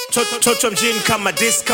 To- toto mjini kama disco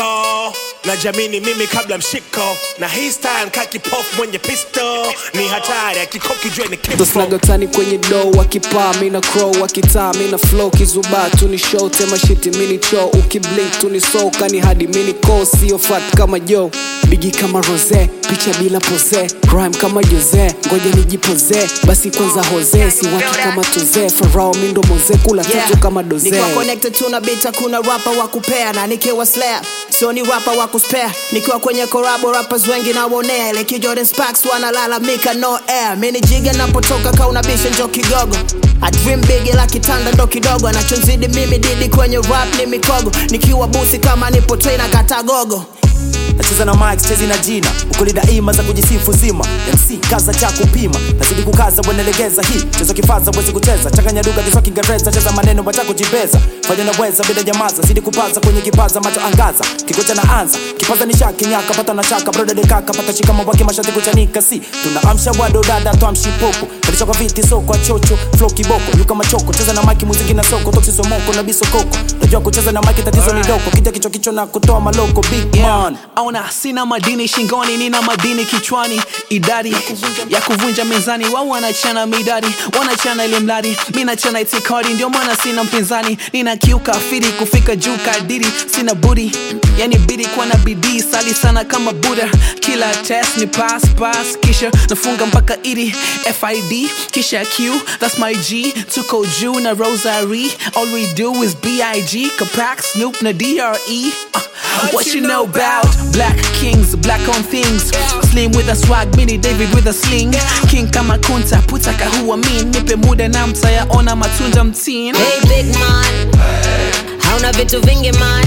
na jamini mimi kabla mshiko na hii style kakipofu mwenye pisto ni hatari akikoki jue ni kifo tosnagatani kwenye do wakipaa mina crow wakitaa mina flow kizubaa tuni show tema shiti mini cho ukiblik tuni soka ni hadi mini ko sio fat kama jo bigi kama rose picha bila pose rhyme kama jose ngoja nijipoze basi kwanza hoze si watu kama toze farao mindo moze kula Yeah. tatu kama doze Nikiwa connected tuna bita kuna rapa wa kupea na nikiwa slayer sio ni rapa wa kuspare nikiwa kwenye korabo rappers wengi naonea ile kijorden sparks wanalalamika no air mini jiga napotoka kauna bisha njo kigogo I dream big ila kitanda ndo kidogo anachozidi mimi didi kwenye rap ni mikogo nikiwa busi kama nipo trainer katagogo nacheza na mic chezi na jina ukuli daima za kujisifu zima mc kaza cha kupima nazidi kukaza wenelegeza hii cheza kifaza wezi kucheza changanya lugha kiswa kiingereza cheza maneno wacha kujibeza fanya naweza bila jamaza zidi kupaza kwenye kipaza macho angaza kikocha na anza kipaza ni shaki nyaka pata na shaka broda de kaka pata shikama wake mashati kuchanika si tunaamsha wado dada twamshi popo kalisha kwa viti soko kwa chocho flow kiboko yuka machoko cheza na maki muziki na soko toksi somoko na bisokoko najua kucheza na maki tatizo ni doko kija kichwa kichwa na kutoa maloko big man Ona sina madini shingoni, nina madini kichwani, idadi ya kuvunja mizani. Wao wanachana midadi, wanachana ile mradi, mi nachana itikadi, ndio maana sina mpinzani. Nina kiuka firi kufika juu kadiri, sina budi yani bidi kuwa na bidii, sali sana kama Buddha. Kila test ni pass pass, kisha nafunga mpaka idi FID, kisha Q, that's my G. Tuko juu na rosary, all we do is B.I.G. Kapak, Snoop na D.R.E. Uh, what you know about black kings, black on things. Slim with a swag, mini David with a sling. King kama kunta, puta kahua mean. Nipe muda na mtayaona matunda mtini. Hey big man, hauna vitu vingi man,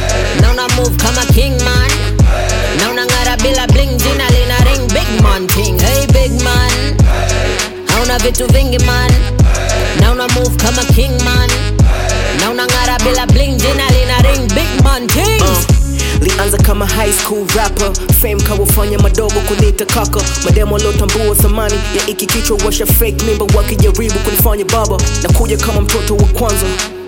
na una move kama king man, na unang'ara bila bling, jina lina ring big man thing. Hey big man, hauna vitu vingi man, na una move kama king man, na unang'ara bila bling, jina lina ring big man thing. lianza kama high school rapper fame kawafanya madogo kunita kaka mademo aliotambua thamani ya iki kichwa washa fake mimba wakijaribu kunifanya baba na kuja kama mtoto wa kwanza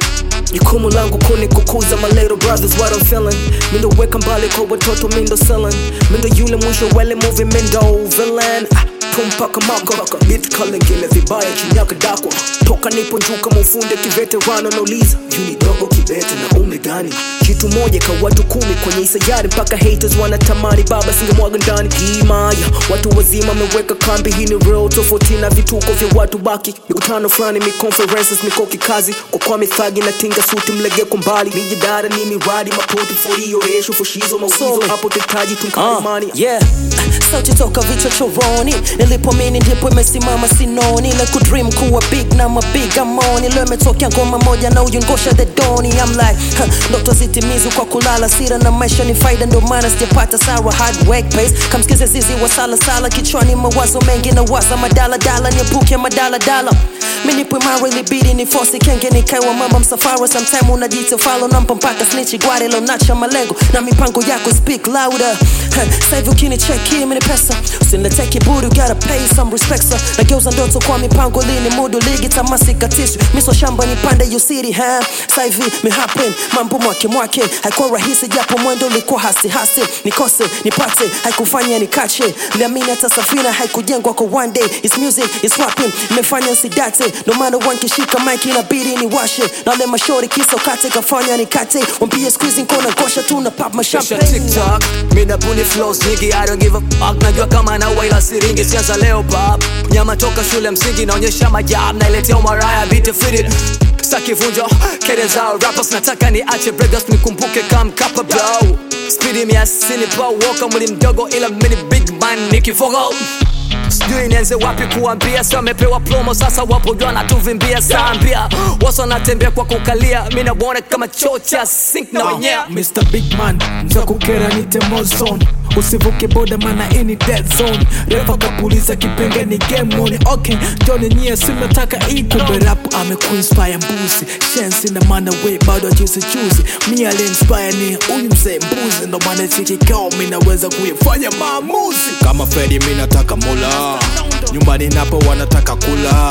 jukumu langu kuni kukuza my little brothers what I'm feeling mindo weka mbali kwa watoto mindo selling mindo yule mwisho wele movie mindo villain ah, tumpaka mako bit kalengele vibaya chinyaka dakwa toka nipo juu kama ufunde kiveterano nauliza juni dogo kibete na umri gani kitu moja ka watu kumi kwenye isajari mpaka haters wanatamani baba singemwaga ndani himaya watu wazima ameweka kambi hii ni real tofauti na vituko vya watu baki mikutano fulani mi conferences mikoki kazi kwa kwa mithagi na tinga suti mlege kwa mbali mijidara ni miradi mapoti forioresho fushizo maulizo hapo tetaji Uh, tunkaimani yeah. sauti toka vichochoroni nilipomini ndipo imesimama sinoni ile kudream kuwa big na mabig amoni leo imetokea ngoma moja na uyungosha the doni I'm like huh, ndoto zitimizu kwa kulala sira na maisha ni faida ndo maana sijapata sawa hard work pace kamsikize zizi wa sala sala kichwani mawazo mengi na waza madala dala niepuke madala dala minipo imara ilibidi ni fosi kenge nikaiwa mama msafara sometime unajita falo nampa mpaka snitchi gware lonacha malengo na mipango yako speak louder Sasa hivi ukinicheki mimi ni pesa usiniletee kiburi you gotta pay some respect sir nageuza ndoto kwa mipango lini mudu ligi tamasi katishi miso shamba nipande you city ha sasa hivi me happen mambo mwake mwake haikuwa rahisi japo mwendo ulikuwa hasi hasi nikose nipate haikufanya nikache liamini hata safina haikujengwa kwa one day it's music it's rapping imefanya nsidate ndo maana wankishika mike inabidi ni washe na wale mashori kisa ukate kafanya nikate wambie squeezing kona gosha tu na pop my Kisha champagne TikTok Mina buni flows nyingi I don't give a fuck Najua kama na ila siringi Sianza leo pop Nyama toka shule msingi Naonyesha majab Nailetea umaraya Beat it fit it Saki vunjo Kede zao Rappers nataka ni ache breakers Nikumbuke kam kapa bro Speedy mia sini pa Woka mwili mdogo ila mini big man Nikifogo sijui nianze wapi kuambia si wamepewa promo sasa wapo jua natuvimbia sambia wasa wanatembea kwa kukalia mi nawaona kama choo cha sink na wenyea Mr. Big Man mzakukera nite mozone usivuke boda mana ini dead zone refa kapuliza kipenge ni game on okay joni nyie simnataka ikumbe rap amekuinspire mbuzi shensi na mana we bado juzi juzi mi aliinspire ni huyu mzee mbuzi ndo maana chikikao mi naweza kuyafanya maamuzi kama Fredi mi nataka mula nyumbani napo wanataka kula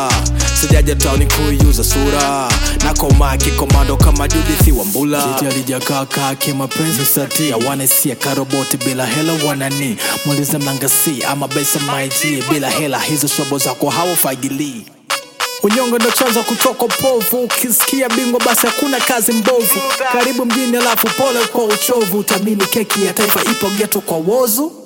sijaja tauni kuiuza sura nakoma kikomando kama judithi wa mbula jiji alijakaka kimapenzi sati awanesia karoboti bila hela wanani mulize mlangasi ama besa maiji bila hela hizo shobo zako hawafagilii unyonge ndo chanzo kutoka povu ukisikia bingwa basi hakuna kazi mbovu karibu mjini alafu pole kwa uchovu utamini keki ya taifa ipo geto kwa wozu